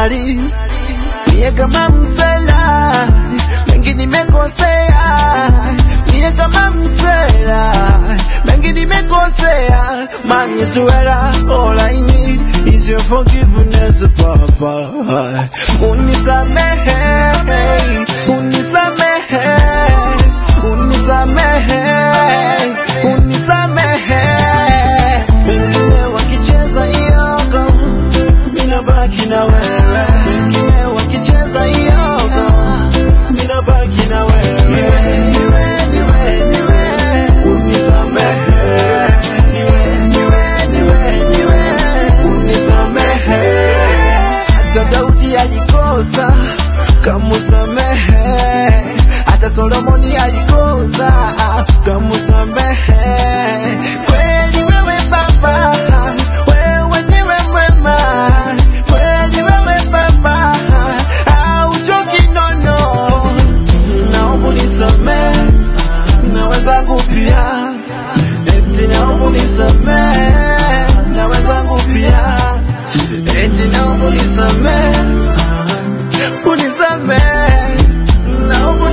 nali mie kama msela mengi nimekosea mie kama msela mengi nimekosea man you swear all I need is your forgiveness papa unisamehe unisamehe unisamehe unisamehe wengine wakicheza iyogo minabaki na wewe wengine wakicheza iyogo minabaki na wewe niwe niwe niwe unisamehe niwe niwe niwe niwe unisamehe hata Daudi alikosa kamusamehe hata Solomoni alikosa kamusamehe kweli wewe baba wewe ndiwe mwema kweli wewe baba hauchoki nono naomba unisamehe na wenzangu pia eti naomba unisamehe na wenzangu pia eti naomba unisamehe unisamehe naomba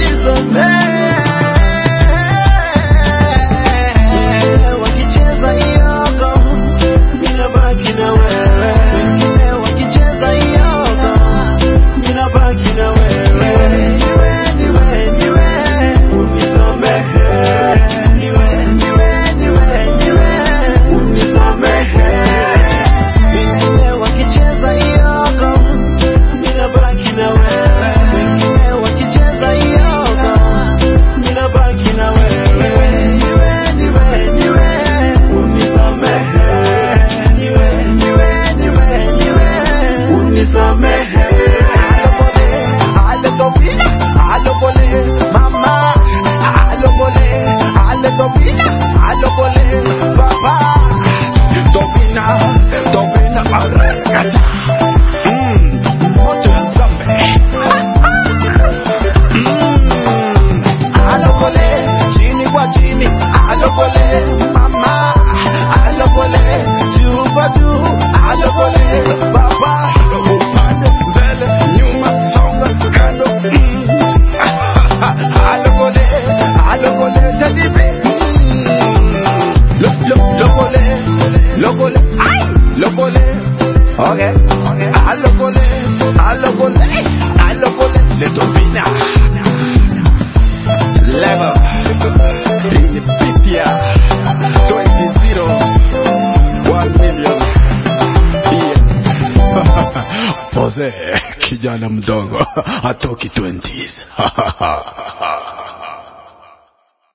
unisamehe wakicheza iyogo ninabaki na wewe wengine wakicheza iyogo ninabaki na wewe niwe niwe niwe unisamehe niwe niwe niwe niwe unisamehe wengine wakicheza iyogo ninabaki na wewe wengine wakicheza iyogo ninabaki na wewe niwe niwe niwe unisamehe niwe niwe niwe niwe unisamehe alokobina alokole mama alokole alokobina alokole baba tobina tobina arekacha Mm, moto ya nzambe Mm, alokole chini kwa chini alokole mama alokole juu kwa juu alokole baba upande mbele nyuma songa kando Mm, alokole alokole tedibi lo lo lokole lokole ay lokole okay alokole alokole alokole letopina Lego Linipitia 20 1 million Yes Pose kijana mdogo atoki 20s